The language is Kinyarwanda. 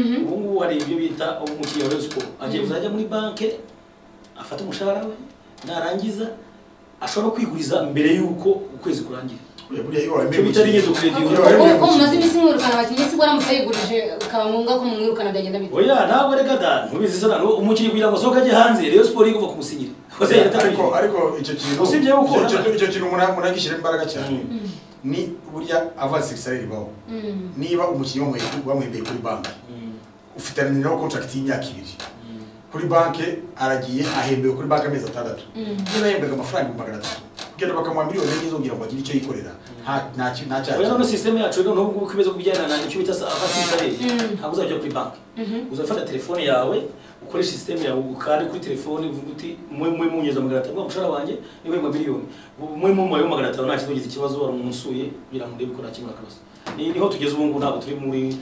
ubungubu hari ibyo bita umukiriya wa Rayon Sports agiye kuzajya muri banki afata umushahara we narangiza ashobora kwiguriza mbere y'uko ukwezi kurangira icyo bita rigezo kredit Ubu ko mumaze iminsi mwirukana abakinnyi sibwo aramutse yigurije bikaba ngombwa ko mumwirukana byagenda bita oya ntabwo reka da ntubizi sana no umukinnyi kugira ngo asohoke ajye hanze Rayon Sports igomba kumusinyira koze ariko ariko icyo kintu Usibye yuko- icyo kintu- icyo kintu umuntu umuntu agishyira imbaraga cyane ni burya avansi salary baho Mm. niba umukinnyi wamuhe- wamuhembeye kuri banki ufitaniraho contract y'imyaka ibiri kuri banki aragiye ahembewe kuri banki amezi atandatu Mm. niba yahembwaga amafaranga ibihumbi magana atatu kugenda bakamuha miliyoni enye zongera ngo agire icyo yikorera nta- nta ki- nta cyaha oya none kirimo. system yacu rero n'ubwo uko imeze kujyana na icyo bita abasirikare Mm. ntabwo uzajya kuri banki Mhm. uzafata telefone yawe ukoresha system yawe ukande kuri telefone uvuga uti mwe mwe munyeza magana atanu umushahara wanjye ni wema miliyoni mwe mwe mubayeho magana atanu nta kibazo ugize ikibazo wari umuntu usuye kugira ngo ndebe ko nta kimwe akabazo ni niho tugeze ubu ngubu ntabwo turi muri